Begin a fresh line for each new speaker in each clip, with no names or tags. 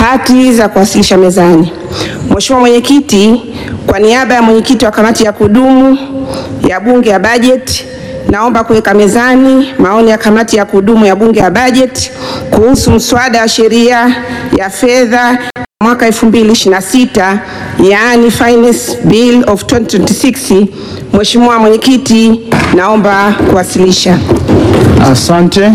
Hati za kuwasilisha mezani. Mheshimiwa Mwenyekiti, kwa niaba ya mwenyekiti wa kamati ya kudumu ya Bunge ya Bajeti, naomba kuweka mezani maoni ya kamati ya kudumu ya Bunge ya Bajeti kuhusu mswada wa sheria ya fedha mwaka 2026 yaani Finance Bill of 2026. Mheshimiwa Mwenyekiti, naomba kuwasilisha.
Asante.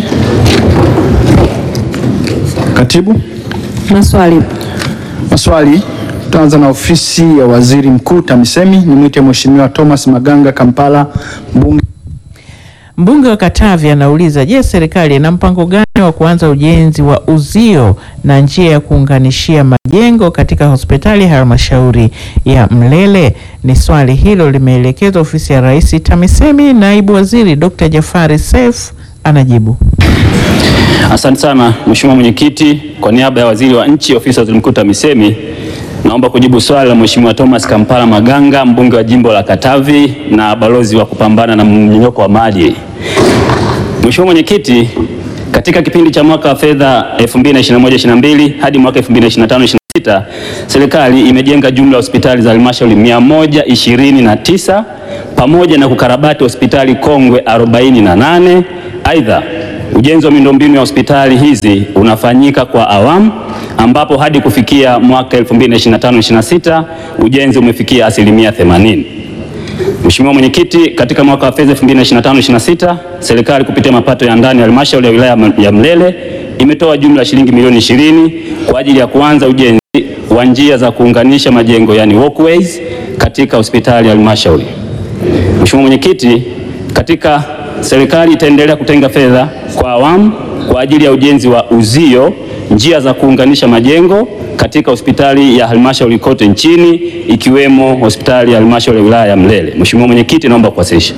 Katibu,
Maswali.
maswali. Tutaanza na ofisi ya waziri mkuu TAMISEMI. Nimwite Mheshimiwa Thomas Maganga Kampala, mbunge.
Mbunge wa Katavi anauliza, je, serikali ina mpango gani wa kuanza ujenzi wa uzio na njia ya kuunganishia majengo katika hospitali ya halmashauri ya Mlele? Ni swali hilo limeelekezwa ofisi ya Rais TAMISEMI. Naibu Waziri Dr. Jafari Seif anajibu.
Asante sana Mheshimiwa Mwenyekiti, kwa niaba ya Waziri wa Nchi, Ofisi ya Waziri Mkuu TAMISEMI, naomba kujibu swali la Mheshimiwa Thomas Kampala Maganga, mbunge wa jimbo la Katavi na balozi wa kupambana na mmomonyoko wa maadili. Mheshimiwa Mwenyekiti, katika kipindi cha mwaka wa fedha 2021-22 hadi mwaka 2025-26 serikali imejenga jumla ya hospitali za halmashauri 129 pamoja na kukarabati hospitali kongwe 48. Aidha, ujenzi wa miundombinu ya hospitali hizi unafanyika kwa awamu ambapo hadi kufikia mwaka 2025-26 ujenzi umefikia asilimia 80. Mheshimiwa Mwenyekiti, katika mwaka wa fedha 2025-26 serikali kupitia mapato ya ndani ya halmashauri ya wilaya ya Mlele imetoa jumla ya shilingi milioni 20 kwa ajili ya kuanza ujenzi wa njia za kuunganisha majengo yani walkways katika hospitali ya halmashauri. Mheshimiwa Mwenyekiti, katika serikali itaendelea kutenga fedha kwa awamu kwa ajili ya ujenzi wa uzio, njia za kuunganisha majengo katika hospitali ya halmashauri kote nchini ikiwemo hospitali ya halmashauri ya wilaya ya Mlele. Mheshimiwa Mwenyekiti, naomba kuwasilisha.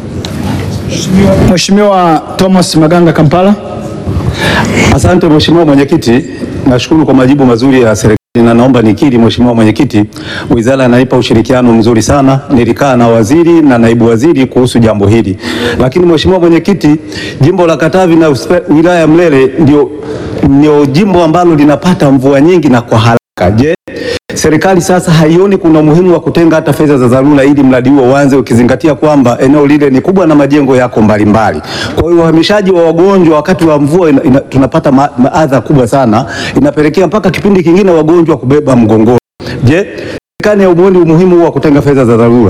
Mheshimiwa Thomas Maganga Kampala.
Asante Mheshimiwa Mwenyekiti, nashukuru kwa majibu mazuri ya serikali na naomba nikiri Mheshimiwa Mwenyekiti, wizara inanipa ushirikiano mzuri sana. Nilikaa na waziri na naibu waziri kuhusu jambo hili, lakini Mheshimiwa Mwenyekiti, jimbo la Katavi na uspe- wilaya ya Mlele ndio, ndio jimbo ambalo linapata mvua nyingi na kwa haraka. Je, serikali sasa haioni kuna umuhimu wa kutenga hata fedha za dharura ili mradi huo uanze, ukizingatia kwamba eneo lile ni kubwa na majengo yako mbalimbali. Kwa hiyo uhamishaji wa wagonjwa wakati wa mvua ina, ina, tunapata ma- maadha kubwa sana, inapelekea mpaka kipindi kingine wagonjwa kubeba mgongoni. Je, serikali haioni umuhimu huo wa kutenga fedha za dharura?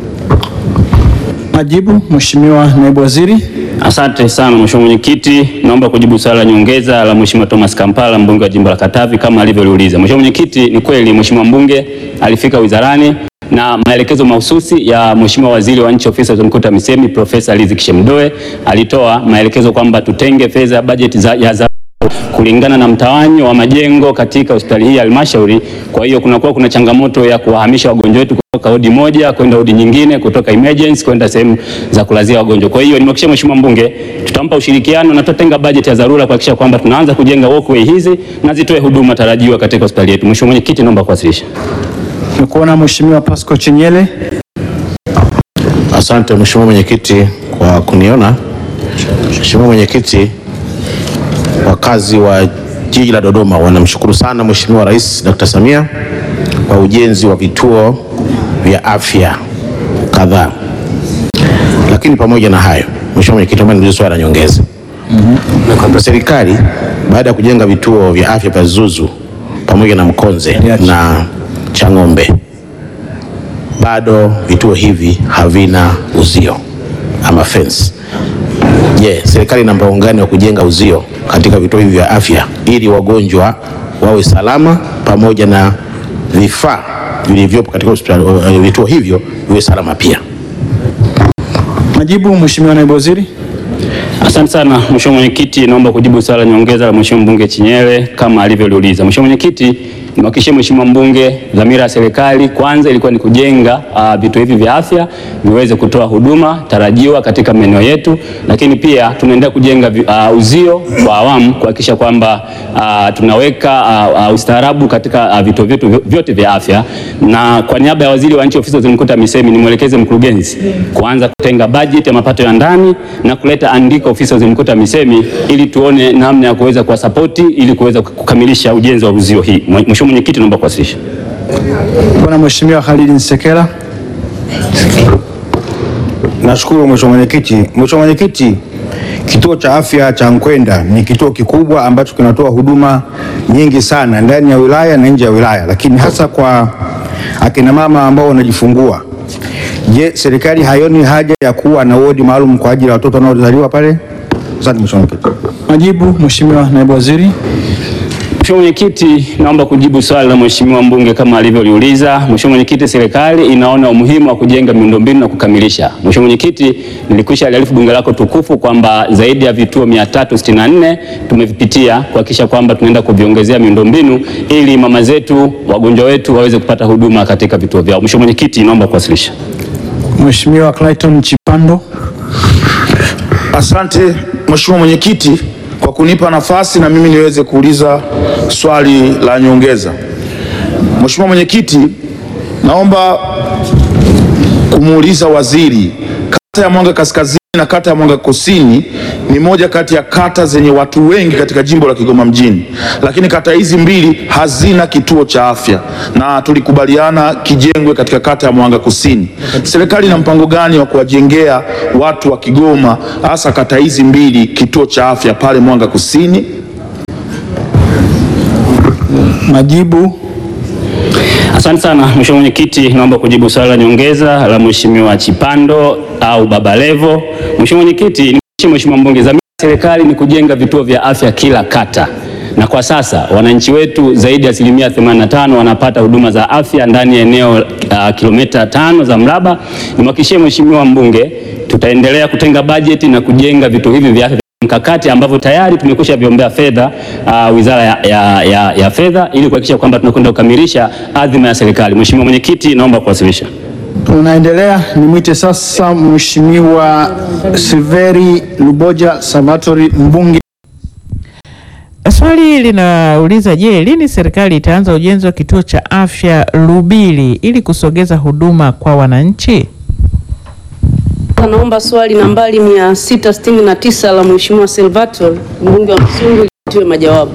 Majibu, Mheshimiwa naibu waziri.
Asante sana Mheshimiwa Mwenyekiti, naomba kujibu swali la nyongeza la Mheshimiwa Thomas Kampala mbunge wa jimbo la Katavi kama alivyoliuliza. Mheshimiwa Mwenyekiti, ni kweli Mheshimiwa mbunge alifika wizarani na maelekezo mahususi ya Mheshimiwa Waziri wa Nchi Ofisi ya Waziri Mkuu TAMISEMI Profesa Riziki Shemdoe alitoa maelekezo kwamba tutenge fedha ya bajeti za, ya za kulingana na mtawanyo wa majengo katika hospitali hii ya halmashauri. Kwa hiyo kunakuwa kuna changamoto ya kuwahamisha wagonjwa wetu kutoka wodi moja kwenda wodi nyingine, kutoka emergency kwenda sehemu za kulazia wagonjwa. Kwa hiyo nimehakikishia Mheshimiwa mbunge tutampa ushirikiano na tutatenga bajeti ya dharura kuhakikisha kwamba tunaanza kujenga walkway hizi na zitoe huduma tarajiwa katika hospitali yetu. Mheshimiwa Mwenyekiti, naomba kuwasilisha.
Nikuona Mheshimiwa Pascal Chinyele.
Asante Mheshimiwa Mwenyekiti kwa kuniona. Mheshimiwa Mwenyekiti, wakazi wa jiji la Dodoma wanamshukuru sana Mheshimiwa Rais Dr. Samia kwa ujenzi wa vituo vya afya kadhaa. Lakini pamoja na hayo, Mheshimiwa Mwenyekiti, naomba niulize swali la nyongeza. Na kwamba serikali baada ya kujenga vituo vya afya vya Zuzu pamoja na Mkonze na Chang'ombe bado vituo hivi havina uzio ama fence. Je, serikali ina mpango gani wa kujenga uzio katika vituo hivi vya afya ili wagonjwa wawe salama pamoja na vifaa vilivyopo katika hospitali eh, vituo hivyo viwe salama pia?
Majibu, Mheshimiwa naibu waziri.
Asante sana Mheshimiwa Mwenyekiti, naomba kujibu swali la nyongeza la Mheshimiwa mbunge Chinyele kama alivyoliuliza. Mheshimiwa Mwenyekiti, Nimhakikishie Mheshimiwa mbunge, dhamira ya serikali kwanza ilikuwa ni kujenga uh, vituo hivi vya afya viweze kutoa huduma tarajiwa katika maeneo yetu, lakini pia tunaendelea kujenga vi- uh, uzio kwa awamu kuhakikisha kwamba uh, tunaweka uh, uh, ustaarabu katika uh, vituo vyetu vyo- vyote vya afya, na kwa niaba ya waziri wa nchi ofisi ya waziri mkuu TAMISEMI nimwelekeze mkurugenzi kuanza kutenga bajeti ya mapato ya ndani na kuleta andiko ofisi ya waziri mkuu TAMISEMI ili tuone namna ya kuweza kuwasapoti ili kuweza kukamilisha ujenzi wa uzio hii. Mheshimiwa Mwenyekiti, naomba kuwasilisha.
Bwana Mheshimiwa Khalid Nsekela.
Nashukuru Mheshimiwa Mwenyekiti. Mheshimiwa Mwenyekiti, kituo cha afya cha Nkwenda ni kituo kikubwa ambacho kinatoa huduma nyingi sana ndani ya wilaya na nje ya wilaya, lakini hasa kwa akina mama ambao wanajifungua. Je, serikali haioni haja ya kuwa na wodi maalum kwa ajili ya watoto wanaozaliwa pale? Asante Mheshimiwa Mwenyekiti.
Majibu Mheshimiwa Naibu Waziri.
Mheshimiwa Mwenyekiti, naomba kujibu swali la Mheshimiwa mbunge kama alivyoliuliza. Mheshimiwa Mwenyekiti, serikali inaona umuhimu wa kujenga miundombinu na kukamilisha. Mheshimiwa Mwenyekiti, nilikwisha aliarifu bunge lako tukufu kwamba zaidi ya vituo 364 tumevipitia kuhakikisha kwamba tunaenda kuviongezea miundombinu ili mama zetu, wagonjwa wetu waweze kupata huduma katika vituo vyao. Mheshimiwa Mwenyekiti, naomba kuwasilisha.
Mheshimiwa Clayton Chipando.
Asante Mheshimiwa Mwenyekiti kwa kunipa nafasi na mimi niweze kuuliza swali la nyongeza. Mheshimiwa Mwenyekiti, naomba kumuuliza waziri, kata ya Mwanga Kaskazini na kata ya Mwanga Kusini ni moja kati ya kata zenye watu wengi katika jimbo la Kigoma mjini, lakini kata hizi mbili hazina kituo cha afya na tulikubaliana kijengwe katika kata ya Mwanga Kusini. Serikali ina mpango gani wa kuwajengea watu wa Kigoma hasa kata hizi mbili kituo cha afya pale Mwanga Kusini?
Majibu
Asante sana Mheshimiwa Mwenyekiti, naomba kujibu swali la nyongeza la Mheshimiwa Chipando au Baba Levo. Mheshimiwa Mwenyekiti, nimhakikishie Mheshimiwa mbunge, dhamira ya serikali ni kujenga vituo vya afya kila kata, na kwa sasa wananchi wetu zaidi ya asilimia 85 wanapata huduma za afya ndani ya eneo uh, kilomita tano za mraba. Nimhakikishie Mheshimiwa mbunge, tutaendelea kutenga bajeti na kujenga vituo hivi vya afya mkakati ambavyo tayari tumekwisha viombea fedha uh, Wizara ya, ya, ya, ya Fedha ili kuhakikisha kwamba tunakwenda kukamilisha adhima ya serikali. Mheshimiwa Mwenyekiti, naomba kuwasilisha.
Tunaendelea, nimwite sasa Mheshimiwa Silveri Luboja Salvatori mbunge.
Swali linauliza je, lini serikali itaanza ujenzi wa kituo cha afya Lubili ili kusogeza huduma kwa wananchi?
Naomba swali nambari 669 la Mheshimiwa Salvatore mbunge wa Msungu litiwe majawabu.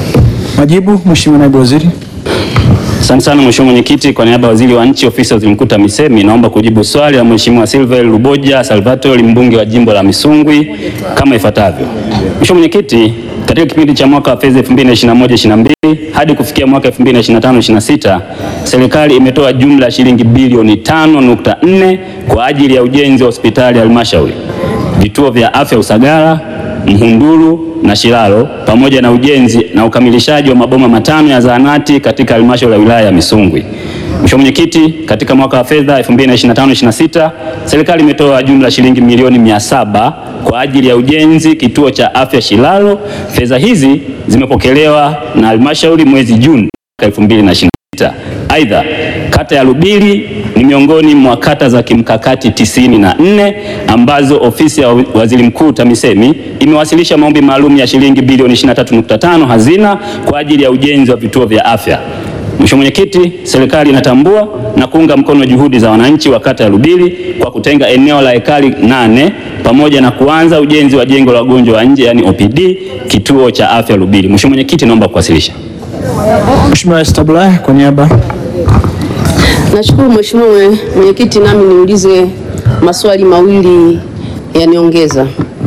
Majibu Mheshimiwa Naibu Waziri.
Asante sana Mheshimiwa Mwenyekiti, kwa niaba ya Waziri wa Nchi Ofisi ya Waziri Mkuu TAMISEMI naomba kujibu swali la Mheshimiwa Silver Luboja Salvatori mbunge wa jimbo la Misungwi kama ifuatavyo. Mheshimiwa Mwenyekiti, katika kipindi cha mwaka wa fedha 2021-22 hadi kufikia mwaka 2025-26 serikali imetoa jumla ya shilingi bilioni 5.4 kwa ajili ya ujenzi wa hospitali ya halmashauri, vituo vya afya Usagara, Mhunduru na Shilalo pamoja na ujenzi na ukamilishaji wa maboma matano ya zahanati katika halmashauri ya wilaya ya Misungwi. Mheshimiwa Mwenyekiti, katika mwaka wa fedha 2025-26 serikali imetoa jumla ya shilingi milioni 700 kwa ajili ya ujenzi kituo cha afya Shilalo. Fedha hizi zimepokelewa na halmashauri mwezi Juni 2026. Aidha, kata ya Lubili ni miongoni mwa kata za kimkakati tisini na nne ambazo ofisi ya waziri mkuu TAMISEMI imewasilisha maombi maalum ya shilingi bilioni 23.5 hazina kwa ajili ya ujenzi wa vituo vya afya. Mheshimiwa Mwenyekiti, serikali inatambua na kuunga mkono juhudi za wananchi wa kata ya Lubili kwa kutenga eneo la ekari nane pamoja na kuanza ujenzi wa jengo la wagonjwa wa nje yani OPD kituo cha afya Lubili. Mheshimiwa Mwenyekiti, naomba kuwasilisha.
Mheshimiwa Esther Bulaya kwa niaba.
Nashukuru Mheshimiwa mwe- Mwenyekiti, nami niulize maswali mawili ya nyongeza.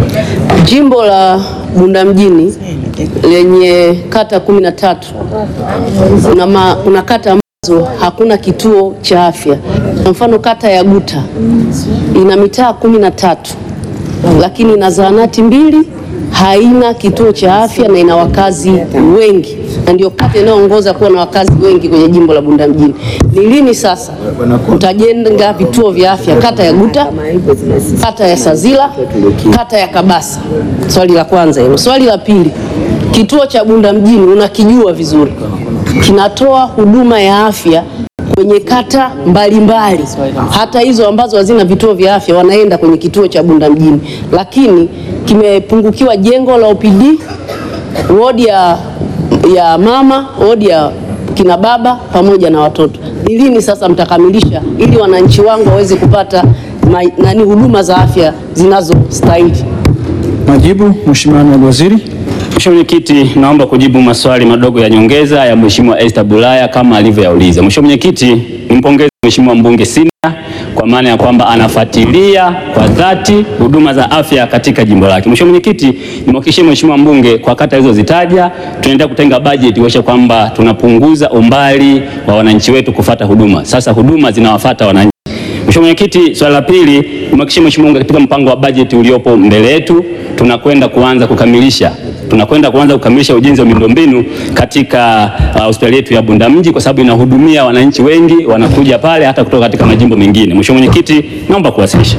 Jimbo la Bunda mjini lenye kata kumi na tatu kuna, ma, kuna kata ambazo hakuna kituo cha afya. Kwa mfano kata ya Guta ina mitaa kumi na tatu lakini ina zahanati mbili, haina kituo cha afya na ina wakazi wengi, na ndio kata inayoongoza kuwa na wakazi wengi kwenye jimbo la Bunda mjini. Ni lini sasa mtajenga vituo vya afya kata ya Guta, kata ya Sazila, kata ya Kabasa? Swali la kwanza hilo. Swali la pili, kituo cha Bunda mjini unakijua vizuri, kinatoa huduma ya afya kwenye kata mbalimbali mbali. Hata hizo ambazo hazina vituo vya afya wanaenda kwenye kituo cha Bunda mjini, lakini kimepungukiwa jengo la OPD, wodi ya, ya mama, wodi ya kina baba pamoja na watoto. Ni lini sasa mtakamilisha ili wananchi wangu waweze kupata ma, nani huduma za afya zinazostahili?
Majibu, Mheshimiwa Naibu Waziri.
Mheshimiwa Mwenyekiti, naomba kujibu maswali madogo ya nyongeza ya Mheshimiwa Esther Bulaya kama alivyoyauliza. Mheshimiwa Mwenyekiti, nimpongeze Mheshimiwa mbunge Sina kwa maana ya kwamba anafuatilia kwa dhati huduma za afya katika jimbo lake. Mheshimiwa Mwenyekiti, nimhakikishie Mheshimiwa mbunge kwa kata alizozitaja tunaendelea kutenga bajeti kuhakikisha kwamba tunapunguza umbali wa wananchi wetu kufata huduma. Sasa huduma zinawafata wananchi. Mheshimiwa Mwenyekiti, swali la pili, nimhakikishie Mheshimiwa mbunge katika mpango wa bajeti uliopo mbele yetu tunakwenda kuanza kukamilisha tunakwenda kuanza kukamilisha ujenzi wa miundombinu katika uh, hospitali yetu ya Bunda mji kwa sababu inahudumia wananchi wengi wanakuja pale hata kutoka katika majimbo mengine. Mheshimiwa Mwenyekiti, naomba kuwasilisha.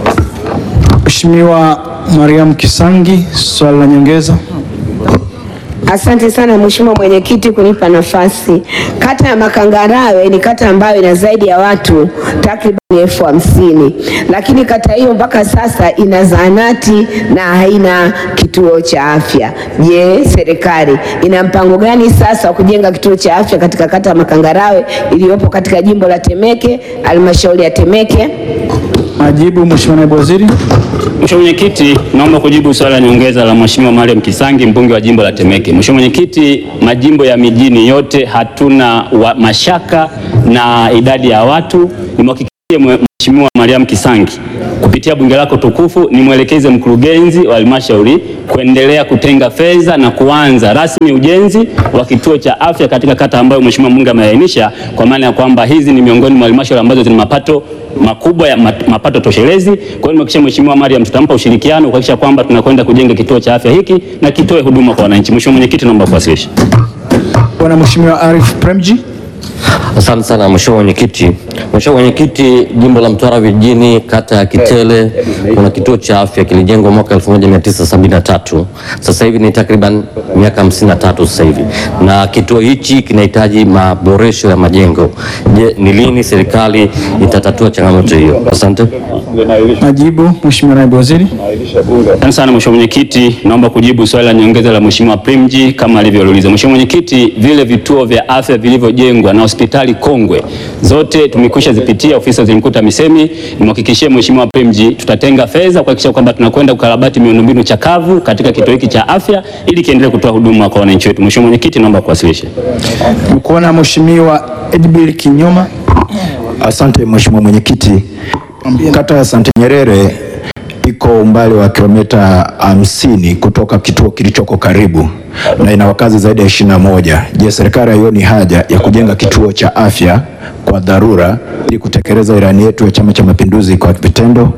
Mheshimiwa Mariam Kisangi, swali la nyongeza.
Asante sana Mheshimiwa Mwenyekiti kunipa nafasi. Kata ya Makangarawe ni kata ambayo ina zaidi ya watu takriban elfu hamsini lakini kata hiyo mpaka sasa ina zahanati na haina kituo cha afya. Je, serikali ina mpango gani sasa wa kujenga kituo cha afya katika kata ya Makangarawe iliyopo katika jimbo la Temeke, halmashauri ya Temeke?
Majibu, Mheshimiwa Naibu Waziri.
Mheshimiwa Mwenyekiti, naomba kujibu swali la nyongeza la Mheshimiwa Mariam Kisangi, mbunge wa jimbo la Temeke. Mheshimiwa Mwenyekiti, majimbo ya mijini yote hatuna wa mashaka na idadi ya watu. Nimhakikishie Mheshimiwa Mariam Kisangi kupitia bunge lako tukufu, nimwelekeze mkurugenzi wa halmashauri kuendelea kutenga fedha na kuanza rasmi ujenzi wa kituo cha afya katika kata ambayo Mheshimiwa mbunge ameainisha, kwa maana ya kwamba hizi ni miongoni mwa halmashauri ambazo zina mapato makubwa ya mapato toshelezi. Kwa hiyo nimehakikisha Mheshimiwa Mariam tutampa ushirikiano kuhakikisha kwamba tunakwenda kujenga kituo cha afya hiki na kitoe huduma kwa wananchi. Mheshimiwa Mwenyekiti, naomba kuwasilisha.
Bwana Mheshimiwa Arif Premji.
Asante sana Mheshimiwa Mwenyekiti. Mheshimiwa Mwenyekiti, jimbo la Mtwara vijijini, kata ya Kitele, kuna kituo cha afya kilijengwa mwaka 1973. Sasa hivi ni takriban miaka 53 sasa hivi, na kituo hichi kinahitaji maboresho ya majengo. Je, ni lini serikali itatatua changamoto hiyo? Asante.
Majibu, Mheshimiwa Naibu Waziri.
Asante sana Mheshimiwa Mwenyekiti, naomba kujibu swali la nyongeza la Mheshimiwa Primji kama alivyouliza. Mheshimiwa Mwenyekiti, vile vituo vya afya vilivyojengwa na hospitali kongwe zote tumekwisha zipitia ofisi za Waziri Mkuu TAMISEMI. Nimhakikishie Mheshimiwa Primji tutatenga fedha kuhakikisha kwamba tunakwenda kukarabati miundombinu chakavu katika kituo hiki cha afya ili kiendelee kutoa huduma kwa wananchi wetu. Mheshimiwa Mwenyekiti, naomba kuwasilisha.
Mkuona Mheshimiwa Edbil Kinyoma.
Asante Mheshimiwa Mwenyekiti. Kata ya Sante Nyerere iko umbali wa kilomita hamsini kutoka kituo kilichoko karibu na ina wakazi zaidi ya ishirini na moja. Je, serikali haioni haja ya kujenga kituo cha afya kwa dharura ili kutekeleza ilani yetu ya Chama cha Mapinduzi kwa vitendo?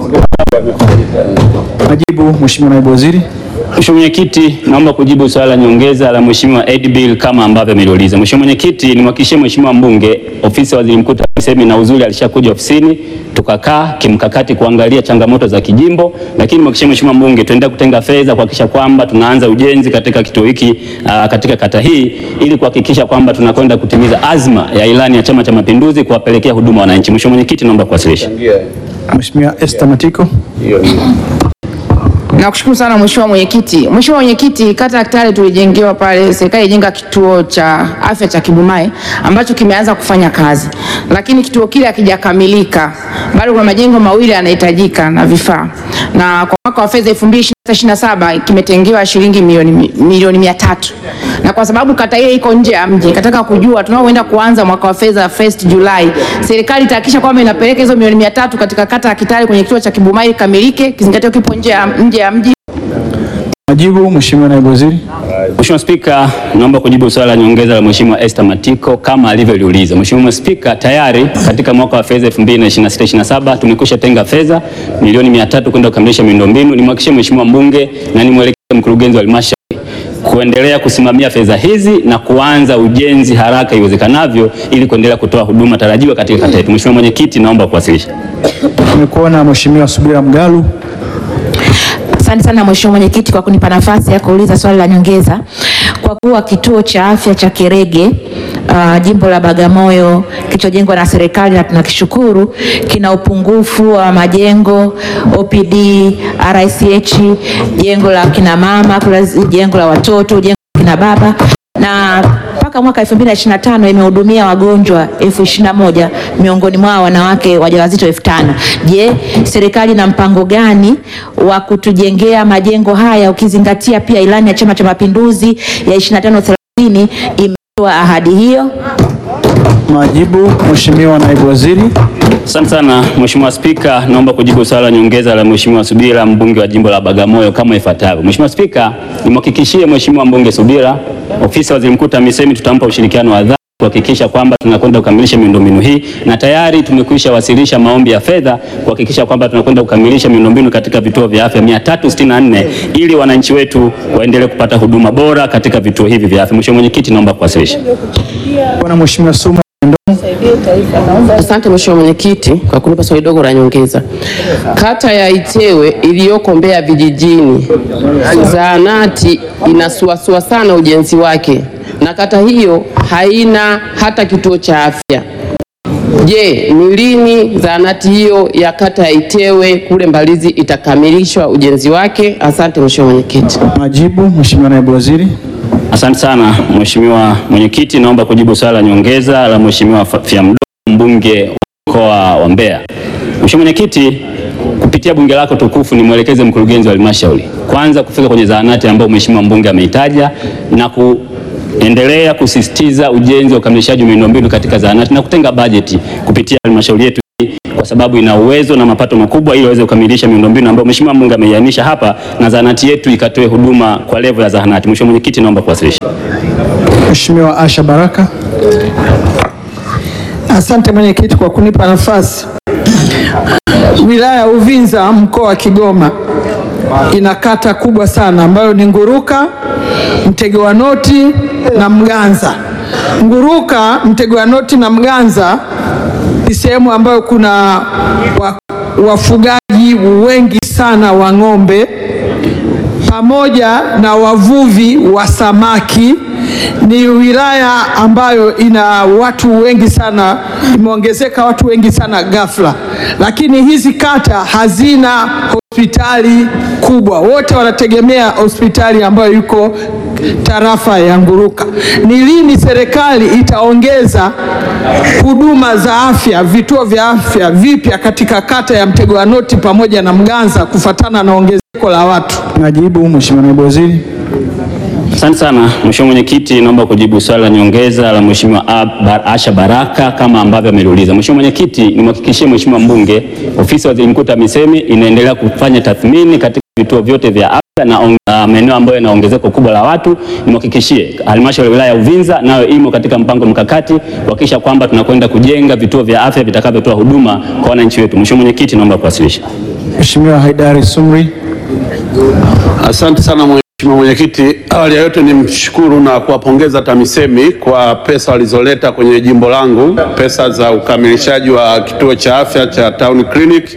Majibu, Mheshimiwa Naibu Waziri.
Mheshimiwa Mwenyekiti, naomba kujibu swali la nyongeza la Mheshimiwa Edbil kama ambavyo ameliuliza. Mheshimiwa Mwenyekiti, nimhakikishie Mheshimiwa mbunge ofisi ya Waziri Mkuu TAMISEMI na uzuri alishakuja ofisini tukakaa kimkakati kuangalia changamoto za kijimbo, lakini nimhakikishie Mheshimiwa mbunge tuendelea kutenga fedha kuhakikisha kwamba tunaanza ujenzi katika kituo hiki uh, katika kata hii ili kuhakikisha kwamba tunakwenda kutimiza azma ya ilani ya Chama cha Mapinduzi kuwapelekea huduma wananchi. Mheshimiwa Mwenyekiti, naomba kuwasilisha.
Mheshimiwa Esther Matiko.
Nakushukuru sana Mheshimiwa Mwenyekiti. Mheshimiwa Mwenyekiti, kata ya Kitale tulijengewa pale, serikali ijenga kituo cha afya cha Kibumae ambacho kimeanza kufanya kazi, lakini kituo kile hakijakamilika, bado kuna majengo mawili yanahitajika na vifaa, na kwa mwaka wa fedha 2026/27 kimetengewa shilingi milioni milioni mia tatu na kwa sababu kata ile iko nje ya mji, kataka kujua tunaoenda kuanza mwaka wa fedha 1st Julai, serikali itahakikisha kwamba inapeleka hizo milioni mia tatu katika kata ya Kitale kwenye kituo cha Kibumae kamilike, kizingatia kipo nje ya nje ya mji.
Majibu, Mheshimiwa Naibu Waziri.
Mheshimiwa Spika, naomba kujibu swali la nyongeza la Mheshimiwa Esther Matiko kama alivyoliuliza. Mheshimiwa Spika, tayari katika mwaka wa fedha 2026/27 tumekwisha tenga fedha milioni 300 kwenda kukamilisha miundombinu. Nimhakikishie Mheshimiwa mbunge na nimwelekeze mkurugenzi wa halmashauri kuendelea kusimamia fedha hizi na kuanza ujenzi haraka iwezekanavyo ili kuendelea kutoa huduma tarajiwa katika kata yetu. Mheshimiwa Mwenyekiti, naomba kuwasilisha.
Tumekuona Mheshimiwa Subira Mgalu.
Asante sana Mheshimiwa Mwenyekiti kwa kunipa nafasi ya kuuliza swali la nyongeza. Kwa kuwa kituo cha afya cha Kerege uh, jimbo la Bagamoyo kilichojengwa na serikali na tunakishukuru kina upungufu wa majengo OPD, RICH, jengo la kina mama, kuna jengo la watoto, jengo la kina baba na mpaka mwaka 2025 imehudumia wagonjwa elfu ishirini na moja miongoni mwao wanawake wajawazito elfu tano. Je, serikali ina mpango gani wa kutujengea majengo haya ukizingatia pia ilani ya Chama cha Mapinduzi ya 25 30 imetoa ahadi hiyo?
Majibu, Mheshimiwa Naibu Waziri.
Asante sana Mheshimiwa Spika, naomba kujibu swali la nyongeza la Mheshimiwa Subira mbunge wa jimbo la Bagamoyo kama ifuatavyo. Mheshimiwa Spika, nimhakikishie Mheshimiwa mbunge Subira, ofisi ya Waziri Mkuu TAMISEMI tutampa ushirikiano wa dhati kuhakikisha kwamba tunakwenda kukamilisha miundombinu hii na tayari tumekwisha wasilisha maombi ya fedha kuhakikisha kwamba tunakwenda kukamilisha miundombinu katika vituo vya afya 364 ili wananchi wetu waendelee kupata huduma bora katika vituo hivi vya afya. Mheshimiwa Mwenyekiti, naomba kuwasilisha.
Bwana Mheshimiwa Suma
Asante Mheshimiwa Mwenyekiti kwa kunipa swali dogo la nyongeza. Kata ya Itewe iliyoko Mbeya vijijini, zahanati inasuasua sana ujenzi wake, na kata hiyo haina hata kituo cha afya. Je, ni lini zahanati hiyo ya kata ya Itewe kule Mbalizi itakamilishwa ujenzi wake? Asante Mheshimiwa Mwenyekiti.
Majibu, Mheshimiwa Naibu Waziri.
Asante sana Mheshimiwa Mwenyekiti, naomba kujibu swali la nyongeza la Mheshimiwa Fyamdo mbunge wa mkoa wa Mbeya. Mheshimiwa Mwenyekiti, kupitia bunge lako tukufu nimwelekeze mkurugenzi wa halmashauri kwanza kufika kwenye zahanati ambayo Mheshimiwa mbunge ameitaja na kuendelea kusisitiza ujenzi wa ukamilishaji wa miundombinu katika zahanati na kutenga bajeti kupitia halmashauri yetu hii kwa sababu ina uwezo na mapato makubwa ili waweze kukamilisha miundombinu ambayo Mheshimiwa mbunge ameiainisha hapa na zahanati yetu ikatoe huduma kwa levo ya zahanati. Mheshimiwa Mwenyekiti, naomba kuwasilisha.
Mheshimiwa Asha Baraka.
Asante mwenyekiti kwa kunipa nafasi. Wilaya ya Uvinza mkoa wa Kigoma ina kata kubwa sana ambayo ni Nguruka, Mtego wa Noti na Mganza. Nguruka, Mtego wa Noti na Mganza ni sehemu ambayo kuna wa, wafugaji wengi sana wa ng'ombe pamoja na wavuvi wa samaki. Ni wilaya ambayo ina watu wengi sana, imeongezeka watu wengi sana ghafla, lakini hizi kata hazina hospitali kubwa, wote wanategemea hospitali ambayo yuko tarafa ya Nguruka. Ni lini serikali itaongeza huduma za afya, vituo vya afya vipya katika kata ya Mtego wa Noti pamoja na Mganza kufatana na ongezeko la watu?
Majibu, Mheshimiwa Naibu Waziri.
Asante sana Mheshimiwa Mwenyekiti, naomba kujibu swali la nyongeza la Mheshimiwa Ab- Bar- Asha Baraka kama ambavyo ameliuliza. Mheshimiwa Mwenyekiti, nimhakikishie Mheshimiwa mbunge, ofisi ya Waziri Mkuu TAMISEMI inaendelea kufanya tathmini katika vituo vyote vya afya na on- na maeneo ambayo yana ongezeko kubwa la watu. Nimhakikishie halmashauri ya wilaya ya Uvinza nayo imo katika mpango mkakati kuhakikisha kwamba tunakwenda kujenga vituo vya afya vitakavyotoa huduma kwa wananchi wetu. Mheshimiwa Mwenyekiti, naomba kuwasilisha.
Mheshimiwa Haidari Sumri.
Asante sana Mheshimiwa Mwenyekiti. Awali ya yote nimshukuru na kuwapongeza TAMISEMI kwa pesa walizoleta kwenye jimbo langu, pesa za ukamilishaji wa kituo cha afya cha Town Clinic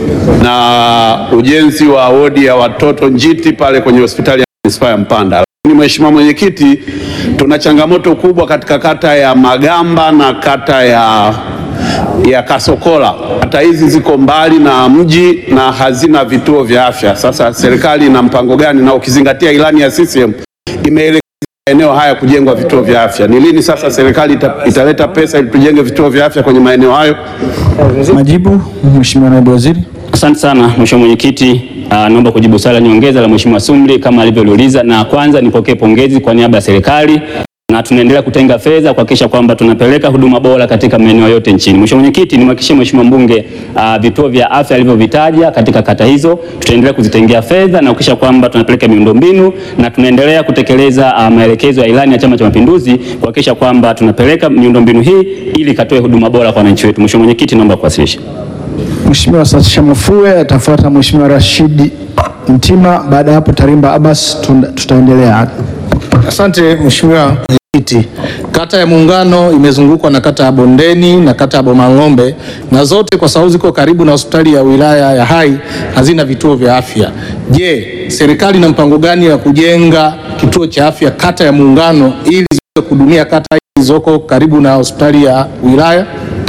na ujenzi wa wodi ya watoto njiti pale kwenye hospitali ya manispaa ya Mpanda. Lakini Mheshimiwa Mwenyekiti, tuna changamoto kubwa katika kata ya Magamba na kata ya ya Kasokola. Kata hizi ziko mbali na mji na hazina vituo vya afya. Sasa serikali ina mpango gani, na ukizingatia ilani ya CCM imeelekeza maeneo haya kujengwa vituo vya afya, ni lini sasa serikali ita, italeta pesa ili tujenge vituo vya afya kwenye maeneo hayo?
Majibu, Mheshimiwa Naibu Waziri.
Asante sana Mheshimiwa Mwenyekiti. Uh, naomba kujibu swali la nyongeza la Mheshimiwa Sumri kama alivyoliuliza, na kwanza nipokee pongezi kwa niaba ya serikali na tunaendelea kutenga fedha kuhakikisha kwamba tunapeleka huduma bora katika maeneo yote nchini. Mheshimiwa Mwenyekiti, nimhakikishie Mheshimiwa mbunge uh, vituo vya afya alivyovitaja katika kata hizo tutaendelea kuzitengea fedha na kuhakikisha kwamba tunapeleka miundombinu na tunaendelea kutekeleza uh, maelekezo ya ilani ya Chama cha Mapinduzi kuhakikisha kwamba tunapeleka miundombinu hii ili katoe huduma bora kwa wananchi wetu. Mheshimiwa Mwenyekiti, naomba kuwasilisha.
Mheshimiwa Satisha Mafue atafuata Mheshimiwa Rashidi Mtima. Baada ya hapo Tarimba Abbas, tunda- tutaendelea.
Asante Mheshimiwa
Iti. Kata ya Muungano imezungukwa na kata ya Bondeni na kata ya Bomang'ombe na zote kwa sababu ziko karibu na hospitali ya wilaya ya Hai hazina vituo vya afya. Je, serikali ina mpango gani wa kujenga kituo cha afya kata ya Muungano ili ziweze kuhudumia kata zilizoko karibu na hospitali ya wilaya?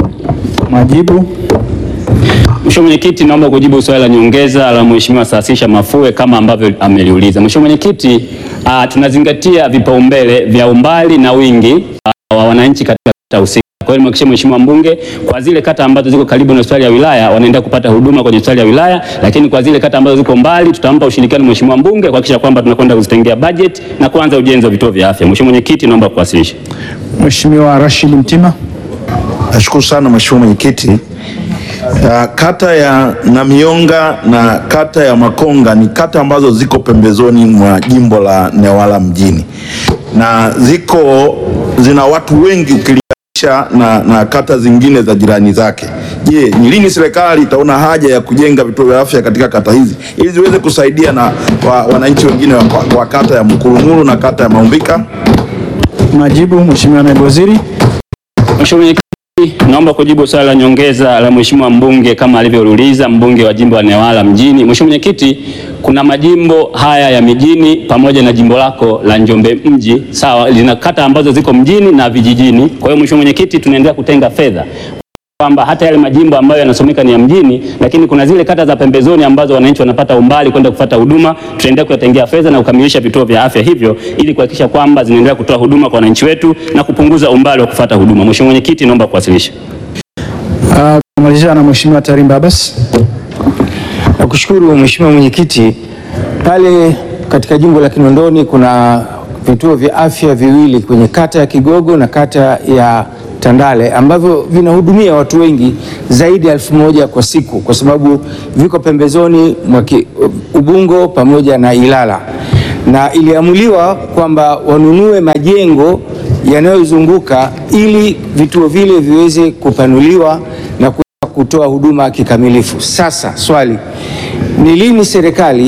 Majibu.
Mheshimiwa Mwenyekiti, naomba kujibu swali la nyongeza la Mheshimiwa Saasisha Mafue kama ambavyo ameliuliza. Mheshimiwa Mwenyekiti, uh, tunazingatia vipaumbele vya umbali na wingi uh, wa wananchi katika kata husika. Kwa hiyo nimhakikishie Mheshimiwa mbunge kwa zile kata ambazo ziko karibu na hospitali ya wilaya wanaenda kupata huduma kwenye hospitali ya wilaya, lakini kwa zile kata ambazo ziko mbali tutampa ushirikiano Mheshimiwa mbunge kuhakikisha kwamba tunakwenda kuzitengea budget na kuanza ujenzi wa vituo vya afya. Mheshimiwa Mwenyekiti, naomba kuwasilisha.
Mheshimiwa Rashid Mtima.
Nashukuru sana Mheshimiwa Mwenyekiti. Uh, kata ya Namionga na kata ya Makonga ni kata ambazo ziko pembezoni mwa jimbo la Newala mjini na ziko zina watu wengi ukilinganisha na, na kata zingine za jirani zake. Je, ni lini serikali itaona haja ya kujenga vituo vya afya katika kata hizi ili ziweze kusaidia na wa, wananchi wengine wa, wa kata ya Mkurumuru na kata ya Maumbika?
Majibu, Mheshimiwa Naibu Waziri.
Mheshimiwa Mwenyekiti, naomba kujibu swali la nyongeza la Mheshimiwa mbunge kama alivyouliza mbunge wa jimbo la Newala mjini. Mheshimiwa Mwenyekiti, kuna majimbo haya ya mijini pamoja na jimbo lako la Njombe mji, sawa, lina kata ambazo ziko mjini na vijijini. Kwa hiyo Mheshimiwa Mwenyekiti, tunaendelea kutenga fedha kwamba hata yale majimbo ambayo yanasomeka ni ya mjini, lakini kuna zile kata za pembezoni ambazo wananchi wanapata umbali kwenda kufuata huduma, tutaendelea kuyatengea fedha na kukamilisha vituo vya afya hivyo ili kuhakikisha kwamba zinaendelea kutoa huduma kwa wananchi wetu na kupunguza umbali wa kufuata huduma. Mheshimiwa Mwenyekiti, naomba kuwasilisha.
Uh, kumalizia na Mheshimiwa Tarimba Abbas.
Nakushukuru Mheshimiwa Mwenyekiti. Pale katika jimbo la Kinondoni kuna vituo vya afya viwili kwenye kata ya Kigogo na kata ya Tandale ambavyo vinahudumia watu wengi zaidi ya elfu moja kwa siku kwa sababu viko pembezoni mwa ki- Ubungo pamoja na Ilala, na iliamuliwa kwamba wanunue majengo yanayozunguka ili vituo vile viweze kupanuliwa na kuweza kutoa huduma kikamilifu. Sasa swali ni lini serikali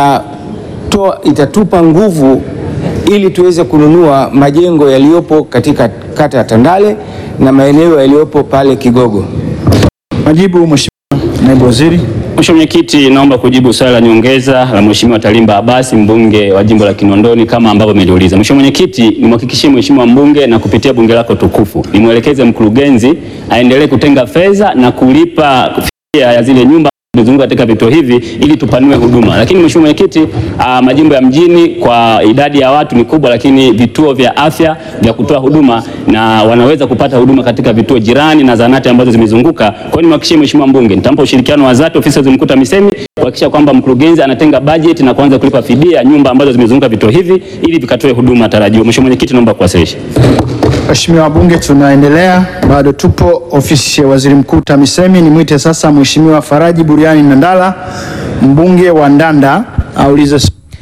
inatoa itatupa nguvu ili tuweze kununua majengo yaliyopo katika kata ya Tandale na maeneo yaliyopo pale Kigogo.
Majibu, Mheshimiwa Naibu Waziri.
Mheshimiwa Mwenyekiti, naomba kujibu swali la nyongeza la Mheshimiwa Talimba Abasi mbunge wa jimbo la Kinondoni kama ambavyo ameliuliza. Mheshimiwa Mwenyekiti, nimhakikishie Mheshimiwa mbunge na kupitia bunge lako tukufu, nimwelekeze mkurugenzi aendelee kutenga fedha na kulipa fidia ya zile nyumba zilizunguka katika vituo hivi ili tupanue huduma. Lakini Mheshimiwa Mwenyekiti, ah, majimbo ya mjini kwa idadi ya watu ni kubwa, lakini vituo vya afya vya kutoa huduma na wanaweza kupata huduma katika vituo jirani na zahanati ambazo zimezunguka. Kwa hiyo nimhakikishie Mheshimiwa mbunge, nitampa ushirikiano wa dhati ofisi ya mkuta TAMISEMI kuhakikisha kwamba mkurugenzi anatenga bajeti na kuanza kulipa fidia ya nyumba ambazo zimezunguka vituo hivi ili vikatoe huduma tarajiwa. Mheshimiwa Mwenyekiti, naomba kuwasilisha.
Mheshimiwa wabunge, tunaendelea bado, tupo ofisi ya waziri mkuu TAMISEMI. Nimwite sasa Mheshimiwa Faraji Buriani Nandala, mbunge wa Ndanda, aulize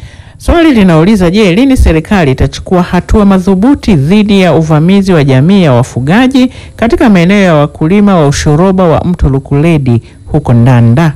Swali linauliza je, lini serikali itachukua hatua madhubuti dhidi ya uvamizi wa jamii ya wafugaji katika maeneo ya wakulima wa ushoroba wa mto Lukuledi huko Ndanda?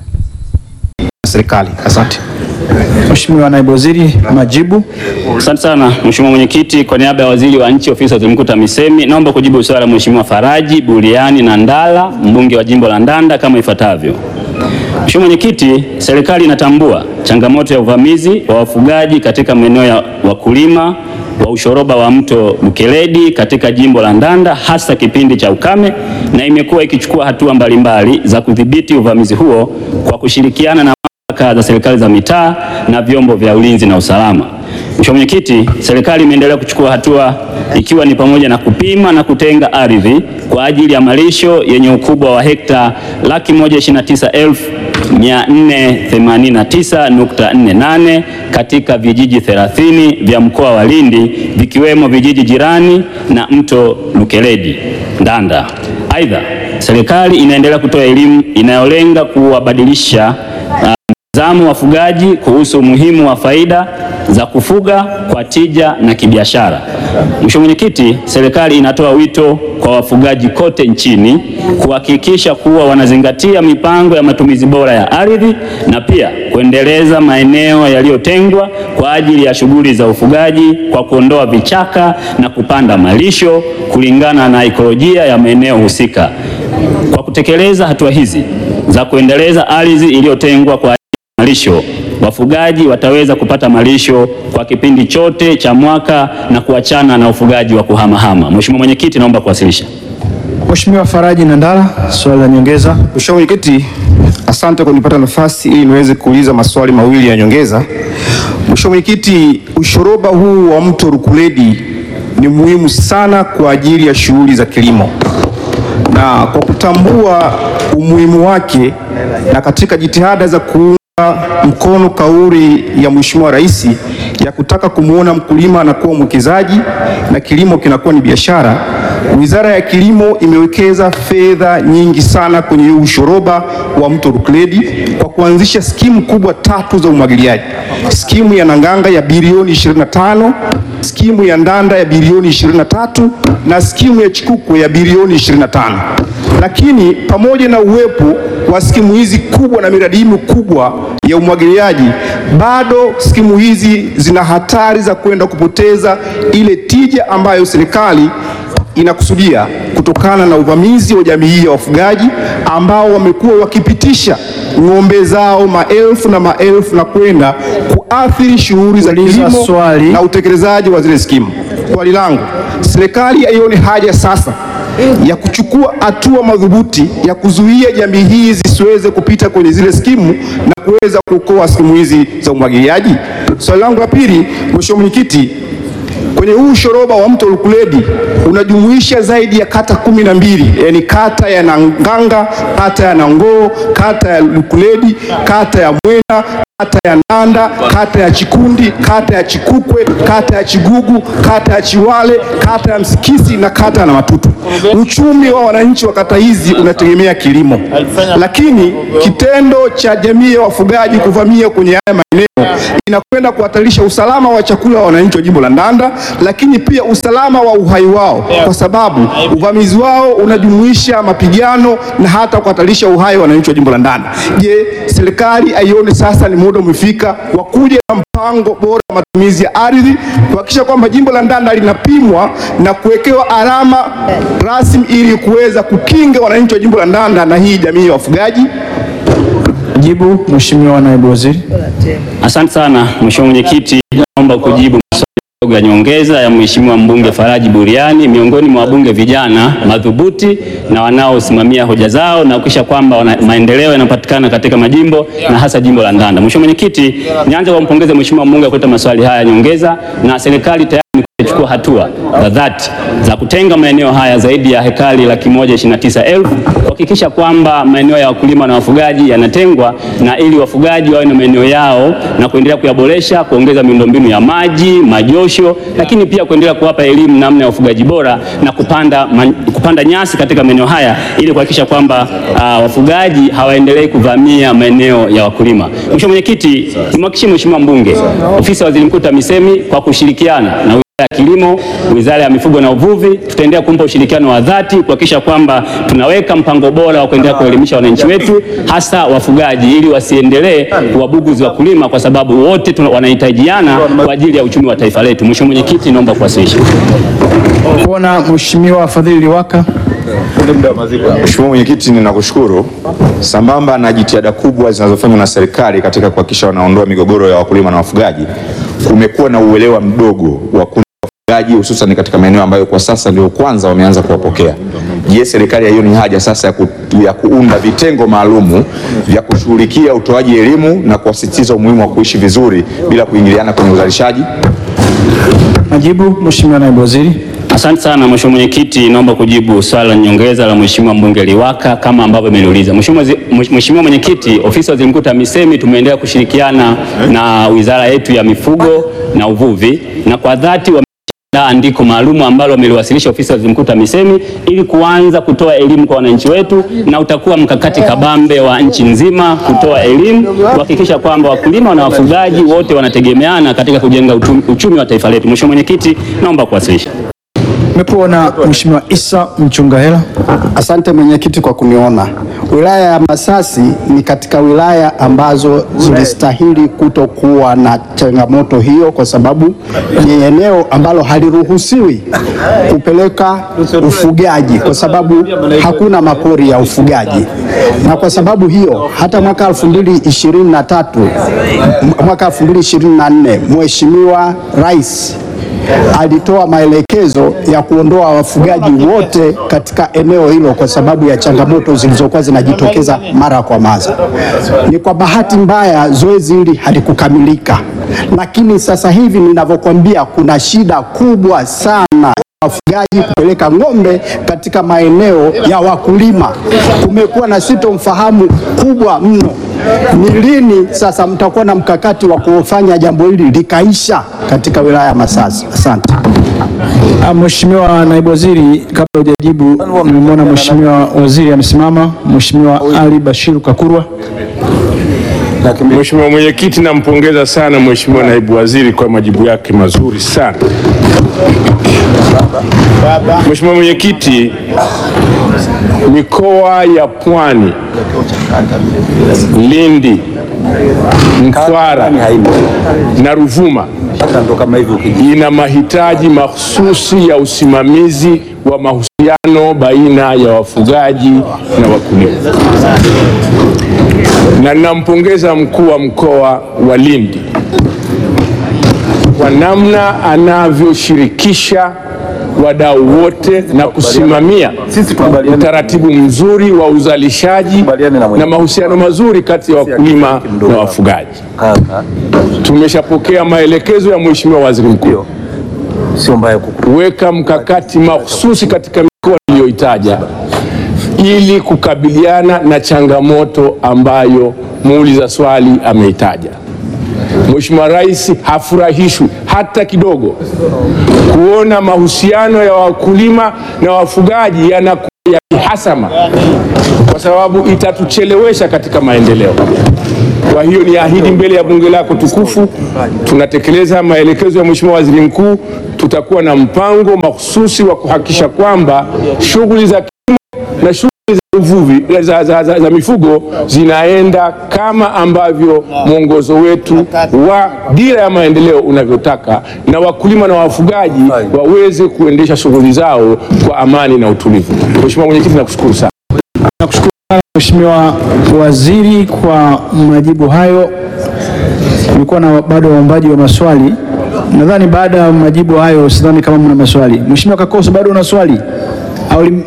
serikali. Asante. Mheshimiwa naibu waziri, majibu.
Asante sana Mheshimiwa Mwenyekiti, kwa niaba ya waziri wa nchi ofisi ya waziri mkuu TAMISEMI, naomba kujibu swali la Mheshimiwa Faraji Buriani Nandala, mbunge wa jimbo la Ndanda kama ifuatavyo. Mheshimiwa Mwenyekiti, serikali inatambua changamoto ya uvamizi wa wafugaji katika maeneo ya wakulima wa ushoroba wa mto Lukeledi katika jimbo la Ndanda hasa kipindi cha ukame na imekuwa ikichukua hatua mbalimbali za kudhibiti uvamizi huo kwa kushirikiana na mamlaka za serikali za mitaa na vyombo vya ulinzi na usalama. Mheshimiwa Mwenyekiti, serikali imeendelea kuchukua hatua ikiwa ni pamoja na kupima na kutenga ardhi kwa ajili ya malisho yenye ukubwa wa hekta laki moja ishirini na tisa elfu mia nne themanini na tisa nukta nne nane katika vijiji 30 vya mkoa wa Lindi vikiwemo vijiji jirani na mto Lukeledi Ndanda. Aidha, serikali inaendelea kutoa elimu inayolenga kuwabadilisha uh, mtazamo wafugaji kuhusu umuhimu wa faida za kufuga kwa tija na kibiashara. Mheshimiwa Mwenyekiti, serikali inatoa wito kwa wafugaji kote nchini kuhakikisha kuwa wanazingatia mipango ya matumizi bora ya ardhi na pia kuendeleza maeneo yaliyotengwa kwa ajili ya shughuli za ufugaji kwa kuondoa vichaka na kupanda malisho kulingana na ekolojia ya maeneo husika. Kwa kutekeleza hatua hizi za kuendeleza ardhi iliyotengwa kwa ajili ya malisho, wafugaji wataweza kupata malisho kwa kipindi chote cha mwaka na kuachana na ufugaji wa kuhamahama. Mheshimiwa Mwenyekiti, naomba kuwasilisha.
Mheshimiwa Faraji Nandala, swali la nyongeza. Mheshimiwa Mwenyekiti, asante kwa kunipata nafasi ili niweze kuuliza maswali mawili ya nyongeza. Mheshimiwa Mwenyekiti, ushoroba huu wa mto Rukuledi ni muhimu sana kwa ajili ya shughuli za kilimo, na kwa kutambua umuhimu wake na katika jitihada za kuunga mkono kauli ya Mheshimiwa Rais ya kutaka kumwona mkulima anakuwa mwekezaji na kilimo kinakuwa ni biashara, Wizara ya Kilimo imewekeza fedha nyingi sana kwenye huu ushoroba wa mto Rukuledi kwa kuanzisha skimu kubwa tatu za umwagiliaji: skimu ya Nanganga ya bilioni 25, skimu ya Ndanda ya bilioni 23 na skimu ya Chikukwe ya bilioni 25. Lakini pamoja na uwepo wa skimu hizi kubwa na miradi hii mikubwa ya umwagiliaji, bado skimu hizi zina hatari za kwenda kupoteza ile tija ambayo serikali inakusudia kutokana na uvamizi wa jamii hii ya wafugaji ambao wamekuwa wakipitisha ng'ombe zao maelfu na maelfu na kwenda kuathiri shughuli za kilimo na utekelezaji wa zile skimu. Swali langu, serikali haioni haja sasa ya kuchukua hatua madhubuti ya kuzuia jamii hii zisiweze kupita kwenye zile skimu na kuweza kuokoa skimu hizi za umwagiliaji? Swali langu la pili, Mheshimiwa Mwenyekiti, kwenye huu ushoroba wa mto Lukuledi unajumuisha zaidi ya kata kumi na mbili yaani kata ya Nanganga, kata ya Nangoo, kata ya Lukuledi, kata ya Mwena, kata ya Nanda, kata ya Chikundi, kata ya Chikukwe, kata ya Chigugu, kata ya Chiwale, kata ya Msikisi na kata ya Namatutu. Uchumi wa wananchi wa kata hizi unategemea kilimo, lakini kitendo cha jamii ya wafugaji kuvamia kwenye haya maeneo inakwenda kuhatarisha usalama wa chakula wa wananchi wa jimbo la Ndanda, lakini pia usalama wa uhai wao, kwa sababu uvamizi wao unajumuisha mapigano na hata kuhatarisha uhai wa wananchi wa jimbo la Ndanda. Je, serikali aione sasa ni muda umefika wa kuja na mpango bora wa matumizi ya ardhi kuhakikisha kwamba jimbo la Ndanda linapimwa na kuwekewa alama rasmi ili kuweza kukinga wananchi wa jimbo la Ndanda na hii jamii ya wafugaji?
Jibu Mheshimiwa Naibu Waziri.
Asante sana Mheshimiwa Mwenyekiti, naomba kujibu maswali kidogo ya nyongeza ya Mheshimiwa mbunge Faraji Buriani, miongoni mwa wabunge vijana madhubuti na wanaosimamia hoja zao na kuhakikisha kwamba wana- maendeleo yanapatikana katika majimbo na hasa jimbo la Ndanda. Mheshimiwa Mwenyekiti, nianze kwa kumpongeza Mheshimiwa mbunge kwa kuleta maswali haya ya nyongeza na serikali tayari imechukua hatua za dhati za kutenga maeneo haya zaidi ya hekari laki moja ishirini na tisa elfu kuhakikisha kwamba maeneo ya wakulima na wafugaji yanatengwa na ili wafugaji wawe na maeneo yao na kuendelea kuyaboresha, kuongeza miundombinu ya maji, majosho, lakini pia kuendelea kuwapa elimu namna ya ufugaji bora na kupanda, man, kupanda nyasi katika maeneo haya ili kuhakikisha kwamba uh, wafugaji hawaendelei kuvamia maeneo ya wakulima. Mheshimiwa Mwenyekiti, nimhakikishie Mheshimiwa mbunge, ofisi ya Waziri Mkuu TAMISEMI kwa kushirikiana na Wizara ya Kilimo, Wizara ya Mifugo na Uvuvi, tutaendelea kumpa ushirikiano wa dhati kuhakikisha kwamba tunaweka mpango bora wa kuendelea kuelimisha wananchi wetu hasa wafugaji ili wasiendelee kuwabuguzi wakulima kwa sababu wote tuna- wanahitajiana kwa ajili ya uchumi wa taifa letu. Mheshimiwa Mwenyekiti, naomba kuwasilisha.
Kuona Mheshimiwa Fadhili Liwaka.
Mheshimiwa Mwenyekiti, ninakushukuru. Sambamba na jitihada kubwa zinazofanywa na serikali katika kuhakikisha wanaondoa migogoro ya wakulima na wafugaji, kumekuwa na uelewa mdogo wa kundi la wafugaji hususan katika maeneo ambayo kwa sasa ndio kwanza wameanza kuwapokea. Je, serikali haioni haja sasa ya, ku, ya kuunda vitengo maalumu vya kushughulikia utoaji elimu na kuwasisitiza umuhimu wa kuishi vizuri bila kuingiliana kwenye uzalishaji?
Majibu Mheshimiwa Naibu Waziri.
Asante sana Mheshimiwa Mwenyekiti, naomba kujibu swali la nyongeza la Mheshimiwa mbunge Liwaka kama ambavyo ameniuliza. Mheshimiwa Zi- Mheshimiwa Mwenyekiti, ofisi ya Waziri Mkuu TAMISEMI tumeendelea kushirikiana na wizara yetu ya mifugo na uvuvi na kwa dhati wame kuandaa andiko maalum ambalo wameliwasilisha ofisi ya waziri mkuu TAMISEMI ili kuanza kutoa elimu kwa wananchi wetu, na utakuwa mkakati kabambe wa nchi nzima kutoa elimu, kuhakikisha kwamba wakulima na wafugaji wote wanategemeana katika kujenga uchumi, uchumi wa taifa letu. Mheshimiwa Mwenyekiti, naomba kuwasilisha.
Nimekuona Mheshimiwa Isa Mchungahela.
Asante mwenyekiti kwa kuniona. Wilaya ya Masasi ni katika wilaya ambazo zilistahili kutokuwa na changamoto hiyo, kwa sababu ni eneo ambalo haliruhusiwi kupeleka ufugaji, kwa sababu hakuna mapori ya ufugaji, na kwa sababu hiyo hata mwaka 2023 mwaka 2024 Mheshimiwa Rais alitoa maelekezo ya kuondoa wafugaji wote katika eneo hilo kwa sababu ya changamoto zilizokuwa zinajitokeza mara kwa mara. Ni kwa bahati mbaya zoezi hili halikukamilika, lakini sasa hivi ninavyokuambia, kuna shida kubwa sana wafugaji kupeleka ng'ombe katika maeneo ya wakulima. Kumekuwa na sitomfahamu kubwa mno. Ni lini sasa mtakuwa na mkakati wa kufanya jambo hili likaisha katika wilaya ya Masasi? Asante.
Ah, Mheshimiwa Naibu Waziri, kabla hujajibu, nimemwona Mheshimiwa Waziri amesimama. Mheshimiwa Ali Bashiru Kakurwa.
Mheshimiwa Mwenyekiti, nampongeza sana Mheshimiwa Naibu Waziri kwa majibu yake mazuri sana. Mheshimiwa Mwenyekiti, mikoa ya Pwani, Lindi, Mtwara na Ruvuma ina mahitaji mahususi ya usimamizi wa mahusiano baina ya wafugaji na wakulima, na ninampongeza mkuu wa mkoa wa Lindi kwa namna anavyoshirikisha wadau wote na kusimamia utaratibu mzuri wa uzalishaji na mahusiano mazuri kati ya wakulima na wafugaji. Tumeshapokea maelekezo ya Mheshimiwa Waziri Mkuu kuweka mkakati mahususi katika mikoa iliyoitaja ili kukabiliana na changamoto ambayo muuliza swali ameitaja. Mheshimiwa Rais hafurahishwi hata kidogo kuona mahusiano ya wakulima na wafugaji yanakuwa ya kihasama, kwa sababu itatuchelewesha katika maendeleo. Kwa hiyo ni ahidi mbele ya bunge lako tukufu, tunatekeleza maelekezo ya Mheshimiwa Waziri Mkuu. Tutakuwa na mpango mahususi wa kuhakikisha kwamba shughuli za kilimo na shughuli za uvuvi za, za, za, za mifugo zinaenda kama ambavyo mwongozo wetu wa dira ya maendeleo unavyotaka, na wakulima na wafugaji waweze kuendesha shughuli zao kwa amani na utulivu. Mheshimiwa Mwenyekiti, nakushukuru sana.
Nakushukuru sana Mheshimiwa Waziri kwa majibu hayo. Kulikuwa na bado waombaji wa maswali. Nadhani baada ya majibu hayo, sidhani kama mna maswali. Mheshimiwa Kakoso, bado una swali au lim...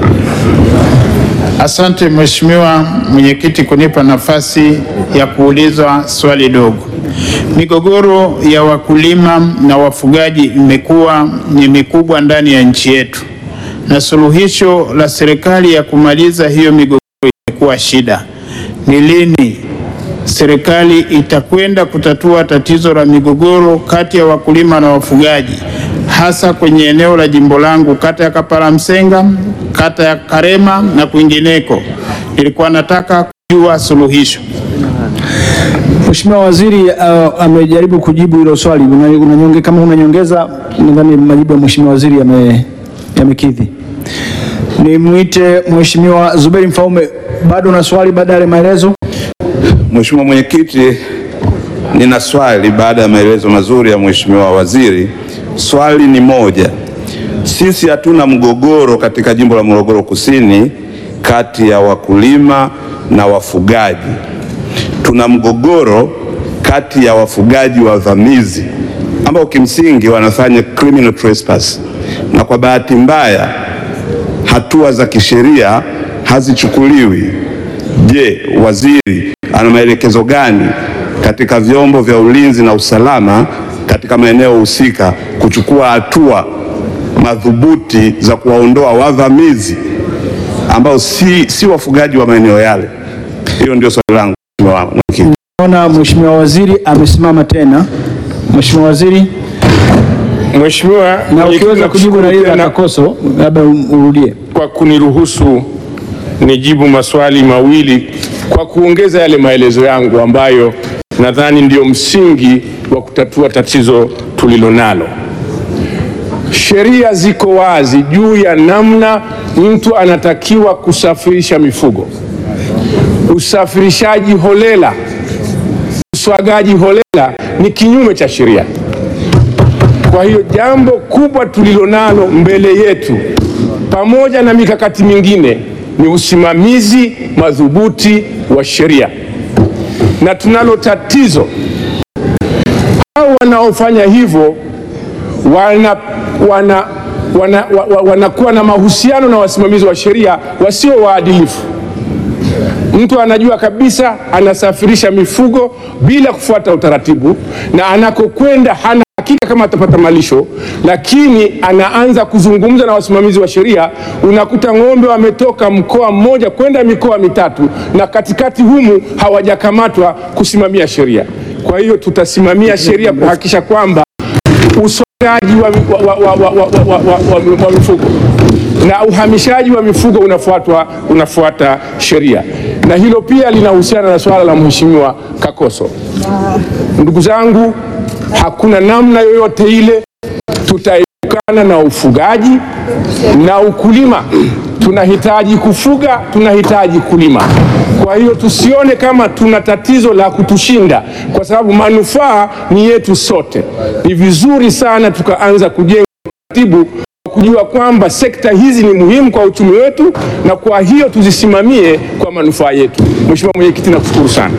Asante Mheshimiwa Mwenyekiti kunipa nafasi ya kuulizwa swali dogo. Migogoro ya wakulima na wafugaji imekuwa ni mikubwa ndani ya nchi yetu, na suluhisho la serikali ya kumaliza hiyo migogoro imekuwa shida. Ni lini serikali itakwenda kutatua tatizo la migogoro kati ya wakulima na wafugaji hasa kwenye eneo la jimbo langu, kata ya Kapala Msenga, kata ya Karema na kwingineko. Nilikuwa nataka kujua suluhisho.
Mheshimiwa Waziri uh, amejaribu kujibu hilo swali. Una, unanyonge, kama unanyongeza, nadhani majibu ya Mheshimiwa Waziri yame- yamekidhi. Nimwite Mheshimiwa Zuberi Mfaume, bado na swali baada ya maelezo?
Mheshimiwa Mwenyekiti, nina swali baada ya maelezo mazuri ya Mheshimiwa Waziri. Swali ni moja. Sisi hatuna mgogoro katika jimbo la Morogoro Kusini kati ya wakulima na wafugaji. Tuna mgogoro kati ya wafugaji wavamizi ambao kimsingi wanafanya criminal trespass, na kwa bahati mbaya hatua za kisheria hazichukuliwi. Je, waziri ana maelekezo gani katika vyombo vya ulinzi na usalama katika maeneo husika kuchukua hatua madhubuti za kuwaondoa wavamizi ambao si, si wafugaji wa maeneo yale? Hilo ndio swali langu Mheshimiwa Mwenyekiti.
Naona Mheshimiwa Waziri amesimama tena. Mheshimiwa Waziri.
Mheshimiwa
na
Mwenyekiti,
ukiweza kujibu na
nakushukuru
ile
tena
akakoso labda urudie.
kwa kuniruhusu nijibu maswali mawili kwa kuongeza yale maelezo yangu ambayo nadhani ndio msingi wa kutatua tatizo tulilonalo. Sheria ziko wazi juu ya namna mtu anatakiwa kusafirisha mifugo. Usafirishaji holela, uswagaji holela ni kinyume cha sheria. Kwa hiyo jambo kubwa tulilonalo mbele yetu pamoja na mikakati mingine ni usimamizi madhubuti wa sheria, na tunalo tatizo, hao wanaofanya hivyo wana, wana, wana, wa, wa, wanakuwa na mahusiano na wasimamizi wa sheria wasio waadilifu. Mtu anajua kabisa anasafirisha mifugo bila kufuata utaratibu, na anakokwenda hana hakika kama atapata malisho, lakini anaanza kuzungumza na wasimamizi wa sheria. Unakuta ng'ombe wametoka mkoa mmoja kwenda mikoa mitatu, na katikati humu hawajakamatwa kusimamia sheria. Kwa hiyo tutasimamia sheria kuhakikisha kwamba uswagaji wa, wa, wa, wa, wa, wa, wa, wa, wa mifugo na uhamishaji wa mifugo unafuatwa unafuata sheria, na hilo pia linahusiana na swala la Mheshimiwa Kakoso. Ndugu zangu, hakuna namna yoyote ile tutaepukana na ufugaji na ukulima. Tunahitaji kufuga, tunahitaji kulima. Kwa hiyo tusione kama tuna tatizo la kutushinda, kwa sababu manufaa ni yetu sote. Ni vizuri sana tukaanza kujenga taratibu kujua kwamba sekta hizi ni muhimu kwa uchumi wetu, na kwa hiyo tuzisimamie kwa manufaa yetu. Mheshimiwa Mwenyekiti, nakushukuru sana.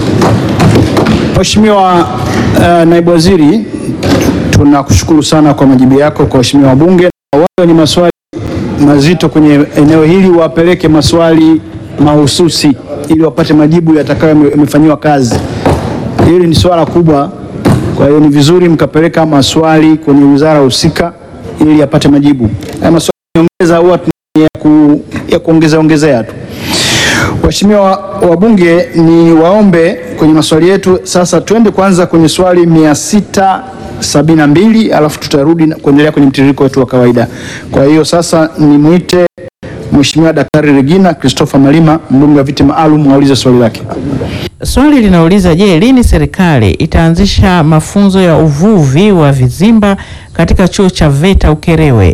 Mheshimiwa uh, naibu waziri, tunakushukuru sana kwa majibu yako kwa waheshimiwa wabunge. Na wale wenye maswali mazito kwenye eneo hili wapeleke maswali mahususi ili wapate majibu yatakayo yamefanyiwa kazi. Hili ni swala kubwa, kwa hiyo ni vizuri mkapeleka maswali kwenye wizara husika ili yapate majibu. Haya maswali nyongeza huwa tuna ya, ku, ya kuongeza ongezea tu. Waheshimiwa wabunge, ni waombe kwenye maswali yetu sasa, twende kwanza kwenye swali mia sita sabini na mbili alafu tutarudi na kuendelea kwenye mtiririko wetu wa kawaida. Kwa hiyo sasa nimwite Mheshimiwa Daktari Regina Christopher Malima, mbunge wa viti maalum, aulize swali lake.
Swali linauliza je, lini serikali itaanzisha mafunzo ya uvuvi wa vizimba katika chuo cha VETA Ukerewe